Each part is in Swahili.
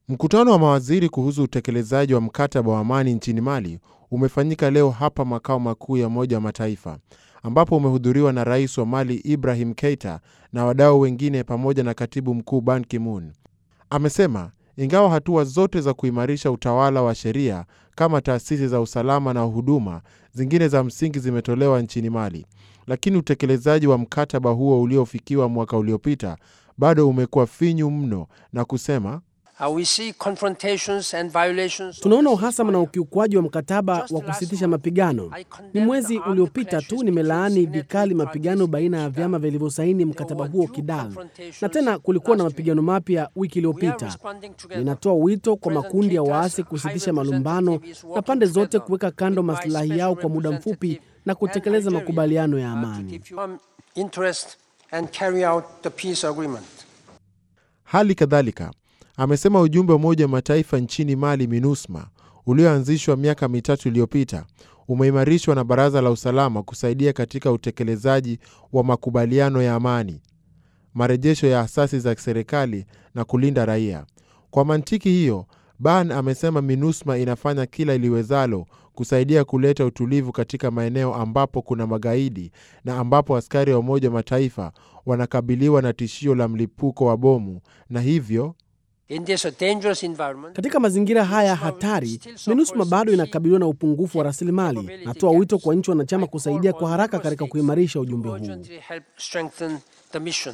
Mkutano wa mawaziri kuhusu utekelezaji wa mkataba wa amani nchini Mali umefanyika leo hapa makao makuu ya Umoja wa Mataifa, ambapo umehudhuriwa na rais wa Mali Ibrahim Keita na wadau wengine pamoja na katibu mkuu Ban Ki-moon. Amesema ingawa hatua zote za kuimarisha utawala wa sheria kama taasisi za usalama na huduma zingine za msingi zimetolewa nchini Mali, lakini utekelezaji wa mkataba huo uliofikiwa mwaka uliopita bado umekuwa finyu mno, na kusema Uh, we see confrontations and violations of Tunaona the uhasama na ceasefire. ukiukwaji wa mkataba wa kusitisha mapigano. Ni mwezi uliopita tu nimelaani vikali mapigano baina ya vyama vilivyosaini mkataba huo Kidal, na tena kulikuwa na mapigano mapya wiki We are iliyopita. responding together. Ninatoa wito kwa makundi ya waasi kusitisha malumbano na pande zote kuweka kando maslahi yao kwa muda mfupi na kutekeleza makubaliano ya amani. interest and carry out the peace agreement. Hali kadhalika amesema ujumbe wa Umoja wa Mataifa nchini Mali, MINUSMA, ulioanzishwa miaka mitatu iliyopita umeimarishwa na Baraza la Usalama kusaidia katika utekelezaji wa makubaliano ya amani, marejesho ya asasi za serikali na kulinda raia. Kwa mantiki hiyo, Ban amesema MINUSMA inafanya kila iliwezalo kusaidia kuleta utulivu katika maeneo ambapo kuna magaidi na ambapo askari wa Umoja wa Mataifa wanakabiliwa na tishio la mlipuko wa bomu na hivyo In this dangerous environment, Katika mazingira haya hatari, MINUSMA bado inakabiliwa na upungufu wa rasilimali. Natoa wito kwa nchi wanachama kusaidia kwa haraka katika kuimarisha ujumbe huu. urgently help strengthen the mission.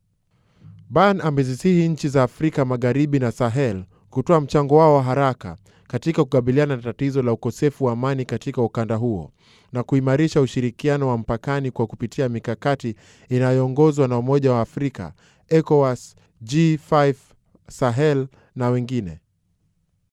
Ban amezisihi nchi za Afrika Magharibi na Sahel kutoa mchango wao wa haraka katika kukabiliana na tatizo la ukosefu wa amani katika ukanda huo na kuimarisha ushirikiano wa mpakani kwa kupitia mikakati inayoongozwa na Umoja wa Afrika, ECOWAS, G5 Sahel na wengine.